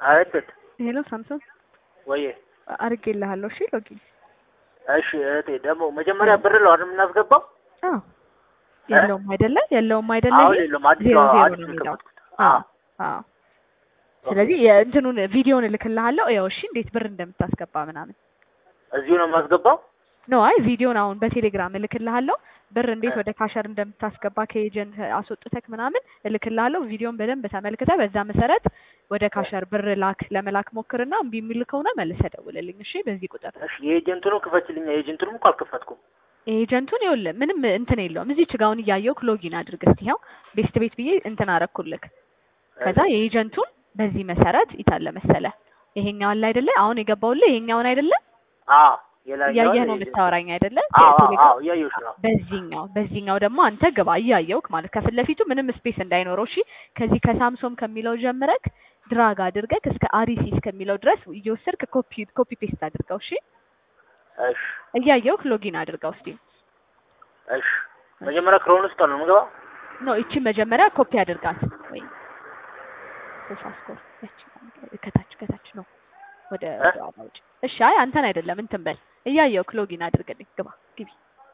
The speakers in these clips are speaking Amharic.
አቤት ሄሎ ሳምሶን ወይ አድርጌልሃለሁ። እሺ ሎጊን እሺ እህቴ ደግሞ መጀመሪያ ብር ነው አይደል የምናስገባው? አዎ የለውም አይደለ? የለውም አይደለ? አሁን ይሄ የለውም አዲስ ዜሮ ዜሮ አዲስ ነው ነው የሚለው። የከፈትኩት። አዎ አዎ። ስለዚህ የእንትኑን ቪዲዮን እልክልሃለሁ። ያው እሺ እንዴት ብር እንደምታስገባ ምናምን እዚሁ ነው የማስገባው? ነው። አይ ቪዲዮን አሁን በቴሌግራም እልክልሃለሁ። ብር እንዴት ወደ ካሸር እንደምታስገባ ከኤጀንት አስወጥተክ ምናምን እልክልሃለሁ። ቪዲዮን በደንብ ተመልክተ በዛ መሰረት ወደ ካሸር ብር ላክ ለመላክ ሞክርና እምቢ የሚል ከሆነ መልሰህ ደውልልኝ። እሺ በዚህ ቁጥር እሺ የኤጀንቱንም ክፈችልኝ። የኤጀንቱንም እኮ አልከፈትኩም። ኤጀንቱን ይኸውልህ ምንም እንትን የለውም። እዚች ጋር አሁን እያየሁህ ሎጊን አድርግ እስቲ። ይኸው ቤስት ቤት ብዬ እንትን አረኩልክ። ከዛ የኤጀንቱን በዚህ መሰረት ይታለ መሰለ ይሄኛው አለ አይደለ? አሁን የገባውልህ ይሄኛውን አይደለ? አዎ የላኛው እያየህ ነው የምታወራኝ አይደለ? አዎ አዎ ቴሌግራም አዎ እያየሁሽ ነው። በዚህኛው በዚህኛው ደግሞ አንተ ግባ እያየውክ ማለት ከፊት ለፊቱ ምንም ስፔስ እንዳይኖረው እሺ። ከዚህ ከሳምሶም ከሚለው ጀምረክ ድራግ አድርገክ እስከ አሪሲ እስከሚለው ድረስ እየወሰድክ ኮፒ ኮፒ ፔስት አድርገው እሺ። እሺ እያየውክ ሎጊን አድርገው እስቲ። እሺ መጀመሪያ ክሮን ውስጥ ነው የምገባው? ኖ እቺ መጀመሪያ ኮፒ አድርጋት ወይ ሶፋ ስኮር ያቺ ከታች ከታች ነው ወደ እ? ወደ ኋላ ውጭ። እሺ አይ አንተን አይደለም እንትን በል እያየውክ ሎጊን አድርግልኝ። ግባ ግቢ።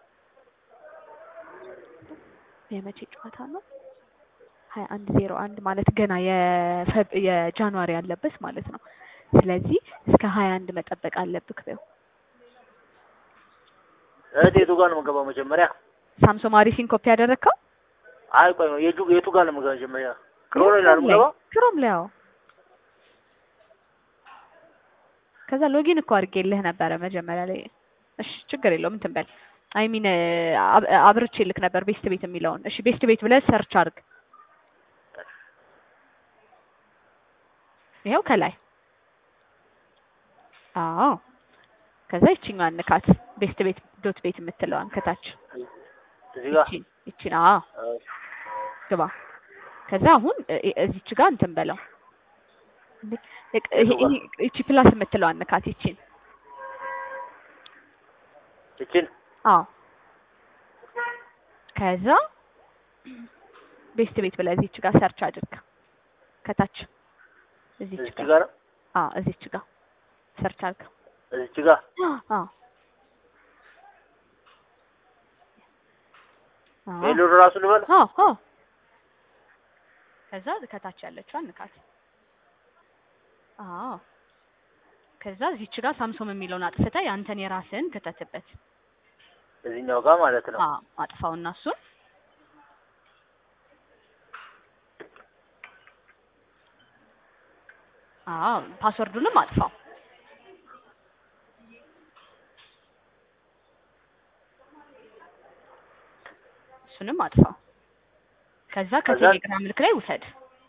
የመቼ ጨዋታ ነው? ሀያ አንድ ዜሮ አንድ ማለት ገና የፈብ የጃንዋሪ ያለበት ማለት ነው። ስለዚህ እስከ ሀያ አንድ መጠበቅ አለብክ። በው እህቴ የቱ ጋር ነው የምገባው መጀመሪያ? ሳምሶም አሪሲን ኮፒ ያደረግከው አይ ቆይ ነው የቱ የቱ ጋር ነው የምገባው መጀመሪያ? ክሮን ላይ ነው የምገባው? ክሮም ላይ አዎ። ከዛ ሎጊን እኮ አድርጌልህ ነበረ መጀመሪያ ላይ። እሺ ችግር የለውም እንትን በል አይ ሚን አብርቼ ልክ ነበር ቤስት ቤት የሚለውን። እሺ ቤስት ቤት ብለህ ሰርች አድርግ። ይኸው ከላይ አዎ። ከዛ ይችኛዋን ንካት ቤስት ቤት ዶት ቤት የምትለዋን ከታች እዚህ ጋር ይቺን ይቺን አዎ እሺ ግባ። ከዛ አሁን እ- እ- እዚች ጋር እንትን በለው እንዴ፣ እቅ- ይሄ- ይሄ- ይቺ ፕላስ የምትለዋን ንካት ይቺን እችን አዎ ከዛ ቤስት ቤት ብለህ እዚች ጋር ሰርች አድርግ ከታች እዚች እዚች ጋር ጋር አዎ እዚች ጋር ሰርች አድርግ እዚች ጋር አዎ አዎ ሄሎ ራሱ ልበል አዎ አዎ ከዛ ከታች ያለችዋን ንካት አዎ ከዛ እዚች ጋር ሳምሶም የሚለውን አጥፍተህ ያንተን የራስህን ክተትበት እዚህኛው ጋር ማለት ነው። አዎ አጥፋውና እሱን አዎ ፓስወርዱንም አጥፋው እሱንም አጥፋው ከዛ ከዛ- ከቴሌግራም ልክ ላይ ውሰድ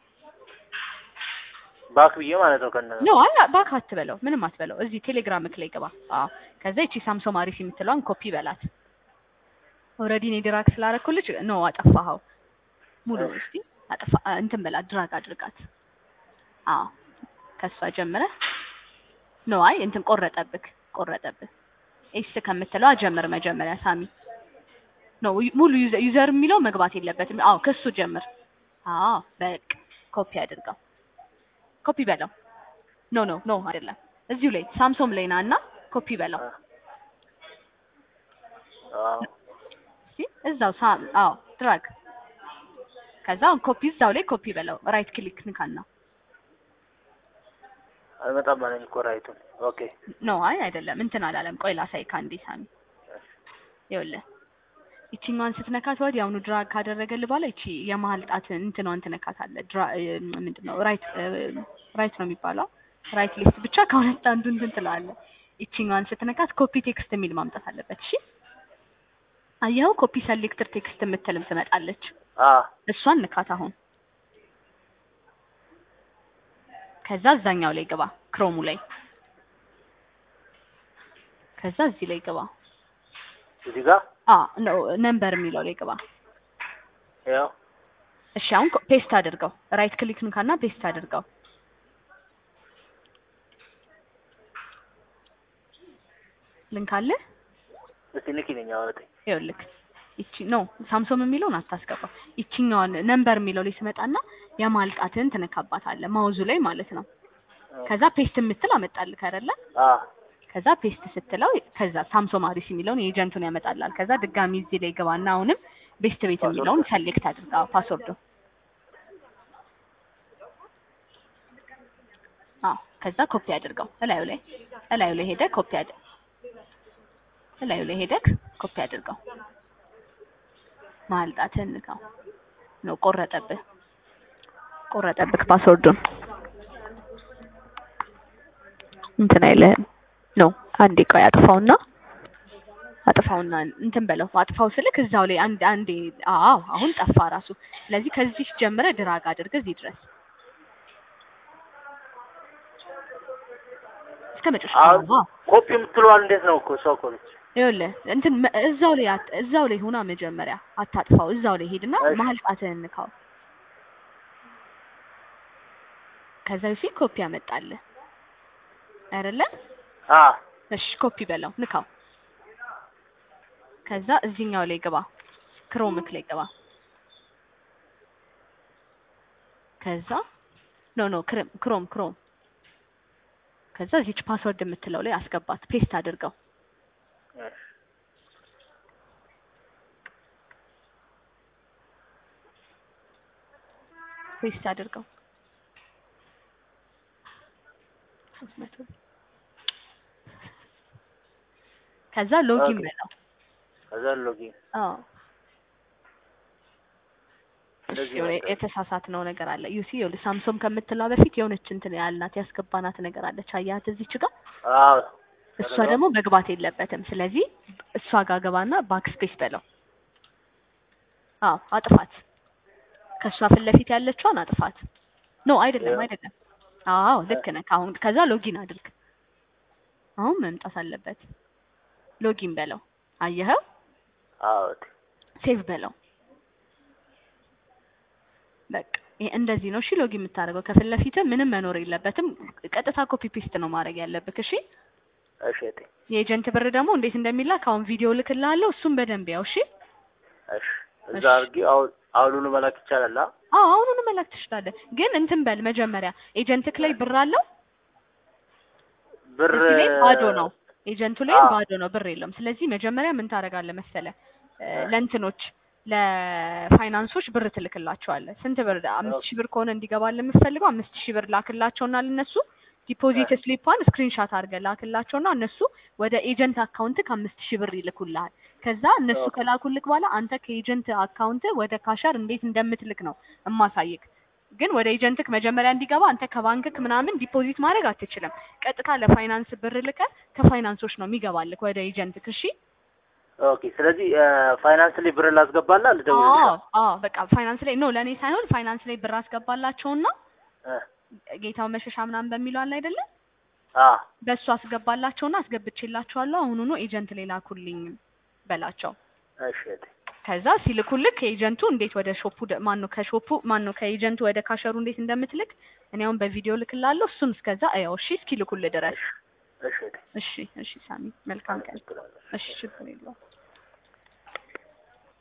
ባክ ብዬ ማለት ነው ከነ ኖ አላ ባክ አትበለው ምንም አትበለው እዚህ ቴሌግራም ላይ ግባ አዎ ከዛ ይቺ ሳምሶም አሪፍ የምትለዋን ኮፒ በላት ኦልሬዲ እኔ ድራግ ስላደረኩልሽ ኖ አጠፋኸው ሙሉ እስቲ አጠፋ እንትን በላት ድራግ አድርጋት አዎ ከሷ ጀምረህ ኖ አይ እንትን ቆረጠብክ ቆረጠብክ ኤስ ከምትለዋ ጀምር መጀመሪያ ሳሚ ኖ ሙሉ ዩዘር ዩዘር የሚለው መግባት የለበትም አዎ ከሱ ጀምር አዎ በቃ ኮፒ አድርገው ኮፒ በለው ኖ ኖ ኖ አይደለም እዚሁ ላይ ሳምሶም ላይ ና እና ኮፒ በለው አዎ እሺ እዛው ሳም አዎ ድራግ ከዛ አሁን ኮፒ እዛው ላይ ኮፒ በለው ራይት ክሊክ ንካና አልመጣም ማለት እኮ ራይቱን። ኦኬ ኖ አይ አይደለም እንትን አላለም ቆይ ላሳይ ካንዴ ሳሚ ይኸውልህ ይቺኛዋን ስትነካት ወዲህ አሁኑ ድራግ ካደረገልህ በኋላ ይቺ የመሀል ጣት እንትኗን ትነካታለህ ድራ እ፣ ምንድን ነው ራይት እ፣ ራይት ነው የሚባለው ራይት ሊስት ብቻ ከሁለት አንዱ እንትን ትላለህ ይቺኛዋን ስትነካት ኮፒ ቴክስት የሚል ማምጣት አለበት እሺ አየኸው ኮፒ ሰሌክትር ቴክስት የምትልም ትመጣለች አ እሷን ንካት አሁን ከዛ እዛኛው ላይ ግባ ክሮሙ ላይ ከዛ እዚህ ላይ ግባ እዚህ ጋር አ ነው ነምበር የሚለው ላይ ግባ ያው እሺ አሁን ኮ- ፔስት አድርገው ራይት ክሊክ ንካና ፔስት አድርገው ልንካልህ እስቲ ንኪ ነኝ አወጣኝ። ይኸውልህ ይቺ ኖ ሳምሶም የሚለውን አታስገባው ይቺኛዋን ነምበር የሚለው ላይ ስመጣና የማልጣትን ትነካባታለህ ማውዙ ላይ ማለት ነው ከዛ ፔስት የምትል አመጣልህ አይደለ? አ ከዛ ፔስት ስትለው ከዛ ሳምሶማሪስ የሚለውን የኤጀንቱን ያመጣላል። ከዛ ድጋሚ እዚህ ላይ ገባና አሁንም ቤስት ቤት ፓስወርድ። የሚለውን ሰሌክት አድርጋ ፓስወርዱ። አዎ ከዛ ኮፒ አድርገው እላዩ ላይ እላዩ ላይ ሄደህ ኮፒ አድ እላዩ ላይ ሄደህ ኮፒ አድርገው። ማልጣትህን ንካው ነው ቆረጠብህ ቆረጠብህ ፓስወርዱን እንትን አይልህም ነው አንዴ ቆይ አጥፋውና አጥፋውና እንትን በለው አጥፋው ስልክ እዛው ላይ አንድ አንዴ አዎ አሁን ጠፋ ራሱ ስለዚህ ከዚህ ጀምረ ድራግ አድርገህ እዚህ ድረስ እስከ መጨረሻ አሁን አዎ ኮፒ የምትለዋል እንዴት ነው እኮ እሷ እኮ ነች። ይኸውልህ እንትን መ- እዛው ላይ አት- እዛው ላይ ሆና መጀመሪያ አታጥፋው እዛው ላይ ሄድና እሺ። መሀል ጣትህን ንካው ከዛ በፊት ኮፒ ያመጣልህ አይደለ አ እሺ ኮፒ በለው ንካው ከዛ እዚህኛው ላይ ግባ ክሮምክ ላይ ግባ ከዛ ኖ ኖ ክሮም ክሮም ክሮም ከዛ እዚች ፓስወርድ የምትለው ላይ አስገባት ፔስት አድርገው እሺ። ፔስት አድርገው ሶስት መቶ ከዛ ሎጊን ኦኬ። በለው ከዛ ሎጊን አዎ እንደዚህ የሆነ ነበር። የተሳሳትነው ነገር አለ ዩሲ ይኸውልህ ሳምሶም ከምትለው በፊት የሆነች እንትን ያልናት ያስገባናት ነገር አለች አያት እዚች ጋር አዎ እሷ ከዛ? ደግሞ መግባት የለበትም ስለዚህ እሷ ጋር ገባና ባክስፔስ በለው አዎ አጥፋት ከእሷ ፊት ለፊት ያለችዋን አጥፋት ኖ አይደለም ያው። አይደለም አዎ ልክ ነህ አሁን ከዛ ሎጊን አድርግ አሁን መምጣት አለበት ሎጊን በለው አየኸው አዎ ሴቭ በለው በቃ ይሄ እንደዚህ ነው እሺ ሎጊን የምታደርገው ከፊት ለፊት ምንም መኖር የለበትም ቀጥታ ኮፒ ፔስት ነው ማድረግ ያለብህ እሺ እሺ እቴ የኤጀንት ብር ደግሞ እንዴት እንደሚላክ አሁን ቪዲዮ ልክልሃለሁ እሱም በደንብ ያው እሺ እሺ እዛ እሺ። አድርጊ አሁን አሁኑኑ መላክ ይቻላል አ አዎ አሁኑኑ መላክ ትችላለህ ግን እንትን በል መጀመሪያ ኤጀንትክ ላይ ብር አለው ብር እዚህ ላይ ባዶ ነው ኤጀንቱ ላይ አዎ። ባዶ ነው ብር የለውም ስለዚህ መጀመሪያ ምን ታደርጋለህ መሰለህ እ፣ ለእንትኖች ለፋይናንሶች ብር ትልክላቸዋለህ ስንት ብር አምስት ሺህ ብር ከሆነ እንዲገባልህ የምትፈልገው አምስት ሺህ ብር ላክላቸውና ለነሱ ዲፖዚት ስሊፓን ስክሪንሻት አድርገህ ላክላቸውና እነሱ ወደ ኤጀንት አካውንት ከአምስት ሺህ ብር ይልኩልሃል ከዛ እነሱ ኦኬ። ከላኩልክ በኋላ አንተ ከኤጀንት አካውንት ወደ ካሸር እንዴት እንደምትልክ ነው እማሳይክ ግን ወደ ኤጀንትክ መጀመሪያ እንዲገባ አንተ ከባንክክ ምናምን ዲፖዚት ማድረግ አትችልም ቀጥታ ለፋይናንስ ብር ልከህ ከፋይናንሶች ነው የሚገባልክ ወደ ኤጀንትክ እሺ ኦኬ ስለዚህ እ፣ ፋይናንስ ላይ ብር ላስገባላ ልደውልልሽ አዎ አዎ በቃ ፋይናንስ ላይ ኖ ለእኔ ሳይሆን ፋይናንስ ላይ ብር አስገባላቸውና እ፣ ጌታው መሸሻ ምናምን በሚለው አለ አይደለ አ በእሱ አስገባላቸውና አስገብቼላቸዋለሁ አሁኑኑ ኤጀንት ላይ ላኩልኝ በላቸው እሺ እቴ ከዛ ሲልኩልክ ከኤጀንቱ እንዴት ወደ ሾፑ ማን ነው ከሾፑ ማን ነው ከኤጀንቱ ወደ ካሸሩ እንዴት እንደምትልክ እኔ አሁን በቪዲዮ ልክላለሁ እሱን እስከዛ እያው እሺ እስኪልኩልህ ድረስ እሺ እሺ እቴ እሺ እሺ ሳሚ መልካም ቀን አመሰግናለሁ። እሺ ችግር የለውም